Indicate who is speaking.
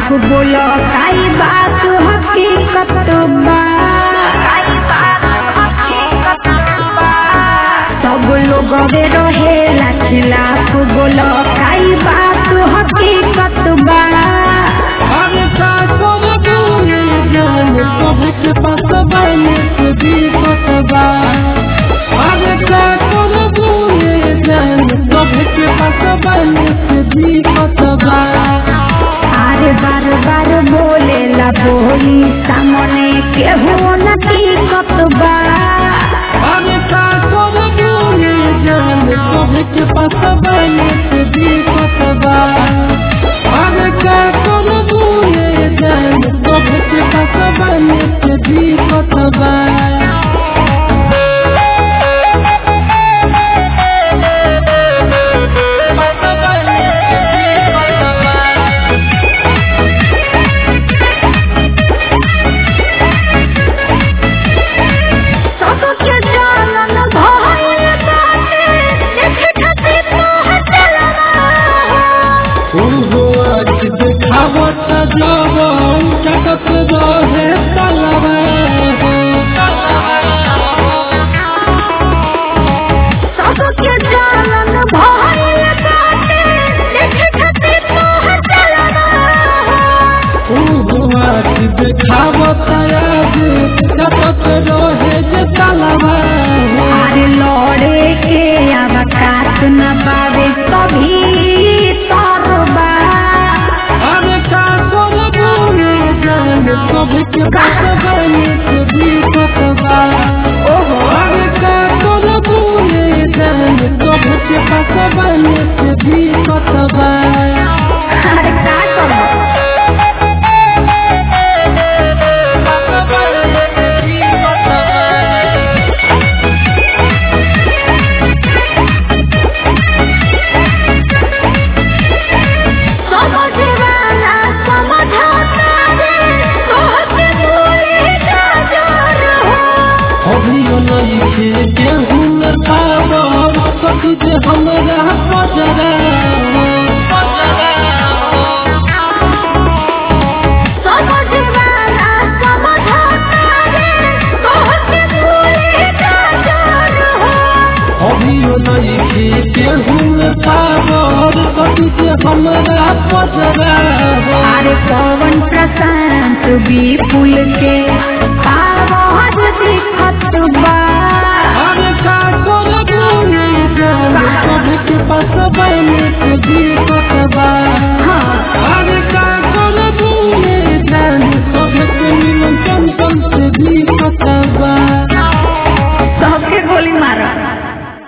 Speaker 1: खिलाफ बोलो काई बात हकीकत बा सब लोग रहेला खिलाफ बोलो काई बात हकीकत बा
Speaker 2: अरे का कर दूंगी जान सबके पसबन से भी पसबा अरे का कर दूंगी जान सबके पसबन से भी पसबा
Speaker 1: आरे बार बार बोले ला बोली सामने केहू न टिकत बा
Speaker 2: अरे का कर दूंगी जान सबके पसबन से भी पसबा अरे का कर दूंगी जान सबके पसबन से भी पसबा
Speaker 1: सबके जानन भइल बाटे देखे खातिर तोहर चलना
Speaker 2: ओहो आज देखावत जवान चटक रहे तलवा
Speaker 1: सबके जानन भइल बाटे देखे खातिर तोहर चलना
Speaker 2: ओहो आज देखावत आज चटक रहे जे तलवा
Speaker 1: अरे लड़े के अवकाश न पावे कभी तरबा
Speaker 2: अरे का कर बोले जान सबके बात बने से भी पतवा
Speaker 1: ओहो
Speaker 2: अरे का कर बोले जान सबके बात बने से भी पतवा
Speaker 1: अरे का करबो समझवाला समझाता रे तोहके बोले जा जोर हो
Speaker 2: अभियो नइखे केहू न पावब सखी जे हमरा पजरा
Speaker 1: समझवाला समझाता रे तोहके बोले जा जोर हो
Speaker 2: अभियो नइखे केहू न पावब सखी जे हमरा पजरा
Speaker 1: अरे पवन प्रशांत विपुल के आवाज दिख